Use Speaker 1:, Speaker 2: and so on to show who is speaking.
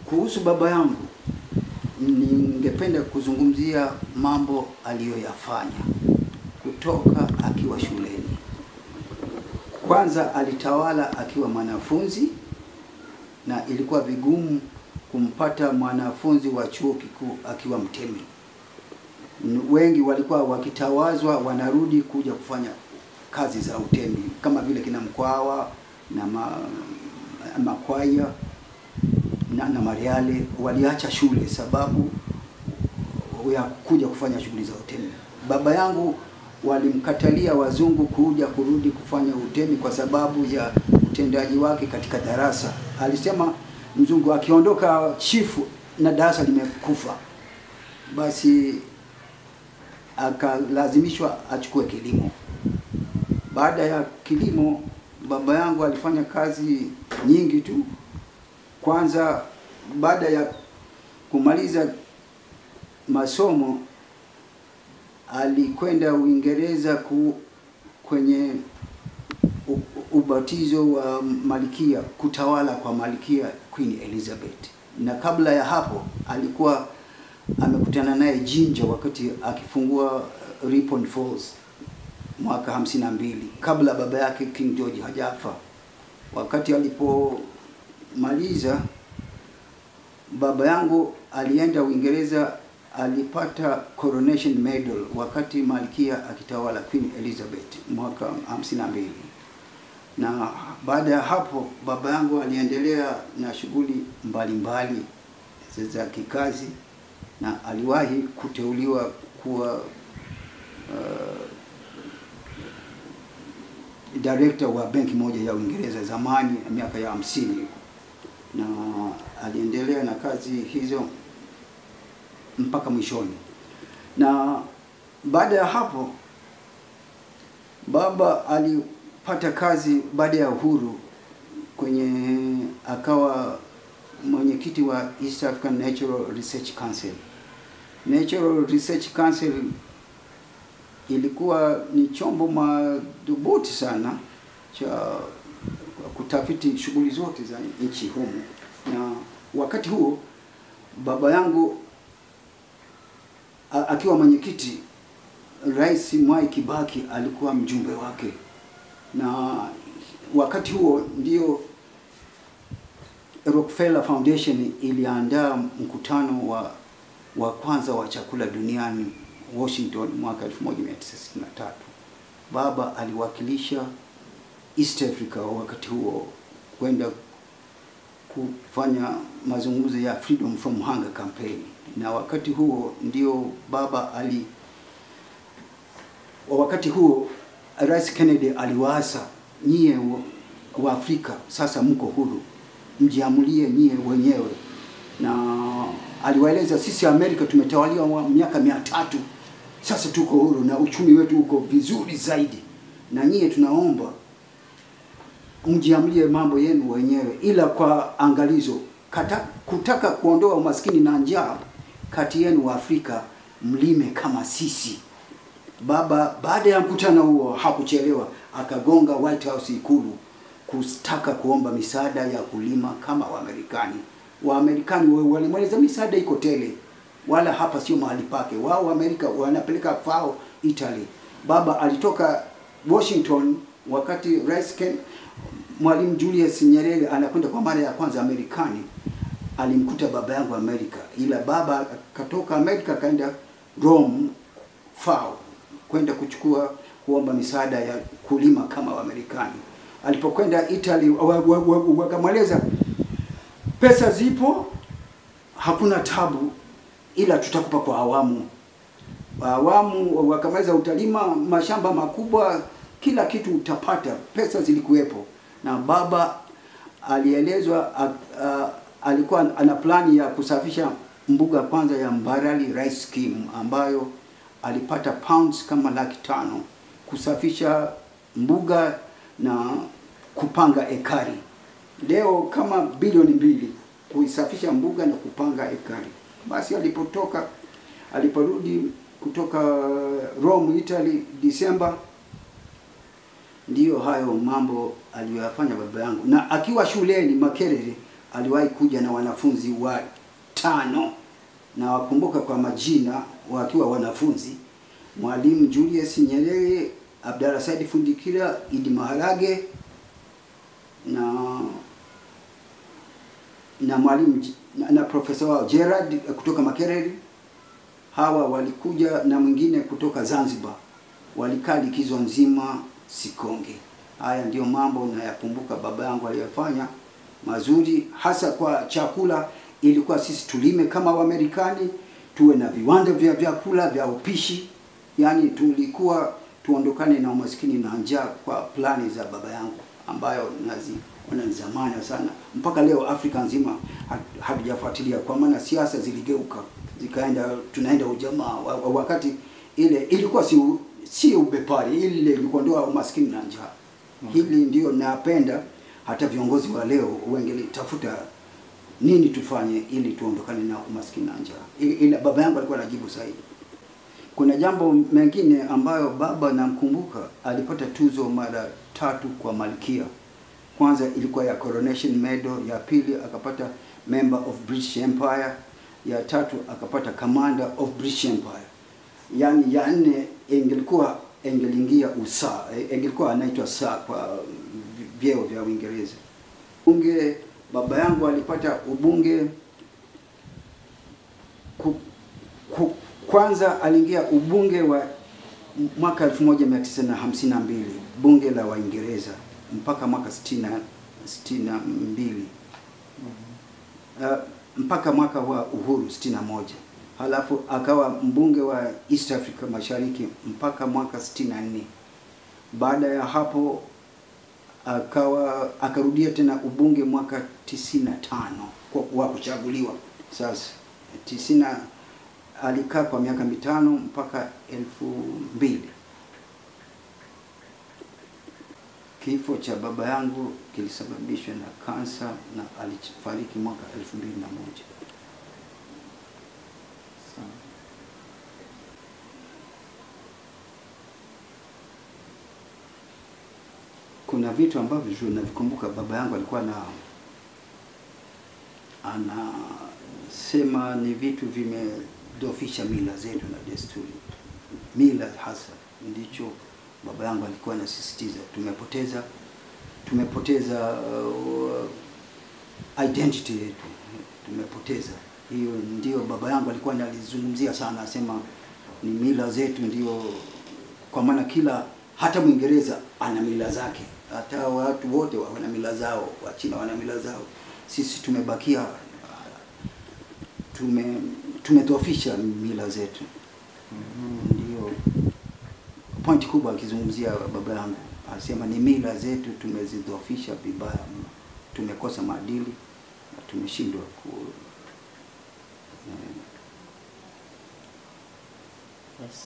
Speaker 1: Kuhusu baba yangu, ningependa kuzungumzia mambo aliyoyafanya kutoka akiwa shuleni. Kwanza alitawala akiwa mwanafunzi na ilikuwa vigumu kumpata mwanafunzi wa chuo kikuu akiwa mtemi. N- Wengi walikuwa wakitawazwa wanarudi kuja kufanya kazi za utemi kama vile kina Mkwawa na ma, Makwaya na, na Mariale waliacha shule sababu ya kuja kufanya shughuli za utemi. Baba yangu walimkatalia wazungu kuja kurudi kufanya utemi kwa sababu ya utendaji wake katika darasa. Alisema mzungu akiondoka chifu na darasa limekufa, basi akalazimishwa achukue kilimo. Baada ya kilimo, baba yangu alifanya kazi nyingi tu. Kwanza, baada ya kumaliza masomo alikwenda Uingereza ku, kwenye u- ubatizo wa malkia, kutawala kwa malkia Queen Elizabeth, na kabla ya hapo alikuwa amekutana naye Jinja wakati akifungua Ripon Falls mwaka hamsini na mbili kabla baba yake King George hajafa. Wakati alipomaliza baba yangu alienda Uingereza, alipata coronation medal wakati malkia akitawala Queen Elizabeth mwaka hamsini na mbili na baada ya hapo baba yangu aliendelea na shughuli mbalimbali za- za kikazi na aliwahi kuteuliwa kuwa uh, director wa benki moja ya Uingereza zamani miaka ya hamsini na aliendelea na kazi hizo mpaka mwishoni. Na baada ya hapo baba alipata kazi baada ya uhuru kwenye akawa mwenyekiti wa East African Natural Research Council. Natural Research Council ilikuwa ni chombo madhubuti sana cha kutafiti shughuli zote za nchi humu, na wakati huo baba yangu a- akiwa mwenyekiti, Rais Mwai Kibaki alikuwa mjumbe wake, na wakati huo ndio Rockefeller Foundation iliandaa mkutano wa wa kwanza wa chakula duniani Washington mwaka 1963. Baba aliwakilisha East Africa wakati huo kwenda kufanya mazungumzo ya Freedom from Hunger campaign, na wakati huo ndio baba ali wakati huo Rais Kennedy aliwaasa nyie wa- wa Afrika sasa mko huru, mjiamulie nyie wenyewe, na aliwaeleza sisi Amerika tumetawaliwa wa miaka mia tatu sasa tuko huru na uchumi wetu uko vizuri zaidi, na nyie tunaomba mjiamlie mambo yenu wenyewe, ila kwa angalizo kata, kutaka kuondoa umaskini na njaa kati yenu wa Afrika, mlime kama sisi. Baba baada ya mkutano huo hakuchelewa, akagonga White House Ikulu kutaka kuomba misaada ya kulima kama Waamerikani. Waamerikani wa- walimweleza misaada iko tele, wala hapa sio mahali pake. Wao Amerika wanapeleka FAO Italy. Baba alitoka Washington wakati Rais Ken, Mwalimu Julius Nyerere anakwenda kwa mara ya kwanza Amerikani, alimkuta baba yangu Amerika, ila baba akatoka Amerika akaenda Rome FAO kwenda kuchukua kuomba misaada ya kulima kama Waamerikani. Alipokwenda Italy wa- wa- wa- wakamweleza pesa zipo, hakuna tabu, ila tutakupa kwa awamu. Awamu wakamaliza, utalima mashamba makubwa, kila kitu utapata, pesa zilikuwepo. Na baba alielezwa a- a- alikuwa ana plani ya kusafisha mbuga kwanza ya Mbarali Rice Scheme ambayo alipata pounds kama laki tano kusafisha mbuga na kupanga ekari. Leo kama bilioni mbili kuisafisha mbuga na kupanga ekari. Basi alipotoka aliporudi kutoka Rome, Italy, Disemba, ndiyo hayo mambo aliyoyafanya baba yangu, na akiwa shuleni Makerere aliwahi kuja na wanafunzi wa tano na wakumbuka kwa majina wakiwa wanafunzi Mwalimu Julius Nyerere, Abdalla Said Fundikira, Idi Maharage na na mwalimu J- na, na profesa wao Gerard eh, kutoka Makerere. Hawa walikuja na mwingine kutoka Zanzibar, walikaa likizo nzima Sikonge. Haya ndiyo mambo nayakumbuka baba yangu aliyofanya mazuri, hasa kwa chakula. Ilikuwa sisi tulime kama Waamerikani, tuwe na viwanda vya vyakula vya upishi, yaani tulikuwa tuondokane na umaskini na njaa kwa plani za baba yangu ambayo naziona ni zamani sana. Mpaka leo Afrika nzima hat- hatujafuatilia, kwa maana siasa ziligeuka zikaenda, tunaenda ujamaa wa- wa- wakati ile ilikuwa si u- si ubepari, ile ilikuwa ndio umaskini na njaa. Hili ndio napenda hata viongozi wa leo wangelitafuta nini tufanye ili tuondokane na umaskini na njaa. I- Ila baba yangu alikuwa anajibu sahihi. Kuna jambo mengine ambayo baba namkumbuka, alipata tuzo mara tatu kwa malkia. Kwanza ilikuwa ya Coronation Medal, ya pili akapata Member of British Empire, ya tatu akapata Commander of British Empire. Yaani ya nne ingelikuwa ingeliingia usaa, ingelikuwa anaitwa saa kwa vyeo vya Uingereza. Bunge, baba yangu alipata ubunge ku, ku, kwanza aliingia ubunge wa mwaka 1952 bunge la Waingereza mpaka mwaka 60 62 uh, mpaka mwaka wa uhuru 61 halafu akawa mbunge wa East Africa Mashariki mpaka mwaka 64 baada ya hapo akawa akarudia tena ubunge mwaka 95 kwa wa kuchaguliwa sasa tisina alikaa kwa miaka mitano mpaka elfu mbili. Kifo cha baba yangu kilisababishwa na kansa na alifariki mwaka elfu mbili na moja.
Speaker 2: Sawa.
Speaker 1: Kuna vitu ambavyo navikumbuka baba yangu alikuwa na anasema ni vitu vimedhoofisha mila zetu na desturi. Mila hasa ndicho baba yangu alikuwa anasisitiza. Tumepoteza tumepoteza uh, identity yetu, tumepoteza hiyo. Ndio baba yangu alikuwa analizungumzia sana, asema ni mila zetu ndio, kwa maana kila hata Mwingereza ana mila zake, hata watu wote wana mila zao, Wachina wana mila zao. Sisi tumebakia tume tumedhoofisha mila zetu. Ndio point kubwa akizungumzia baba yangu, asema ni mila zetu tumezidhoofisha vibaya mno, tumekosa maadili na tumeshindwa ku eh,
Speaker 2: Yes.